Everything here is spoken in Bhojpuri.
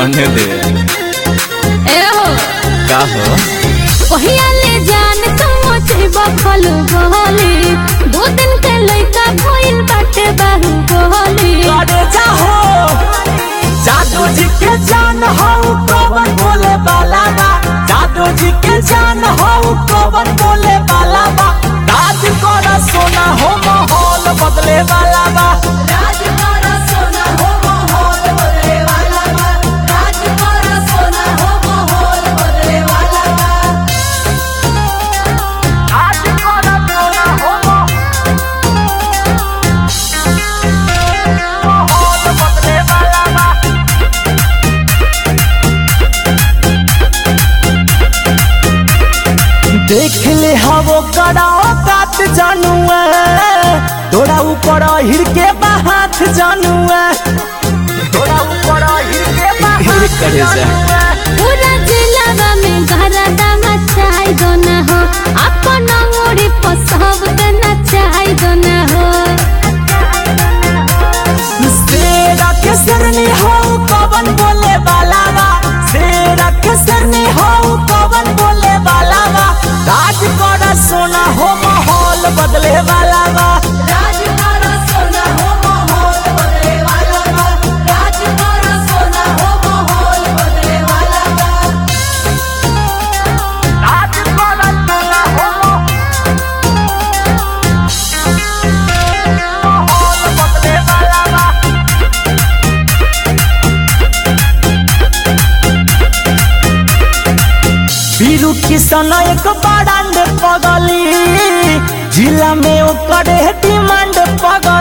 रहने दे ए हो का हो पहिया ले जान तुम मोचे बखल गोली दो दिन के लइका कोइन बाटे बाहु गोली करे जाहो जादू जी के जान हो कौन बोले वाला बा जादू जी के जान हो कौन बोले वाला बा राज करा सोना हो माहौल बदले वाला बा राज करा सोना हो माहौल बदले वाला बा राज करा सोना हो माहौल बदले वाला बा राज करा सोना हो माहौल बदले वाला बा देख ले हवो कराओ कात जानुआ तोरा ऊपर हिर के बाहात जानुआ तोरा ऊपर हिर के हिर करे जा। पूरा जिला में घरदा मचाई दो ना हो अपन ओड़ी पसब के नचाई दो ना हो शेरा के सरनी हो कवन बोले वाला बा शेरा के सरनी हो कवन बोले वाला बा राज करा सोना हो माहौल बदले वाला बा राज करा सोना हो माहौल बदले वाला बा राज करा सोना हो माहौल बदले वाला बा राज करा सोना हो माहौल बदले वाला बा बीरू किसान एक बड़ांड पगली जिला में ओकर डिमांड पगली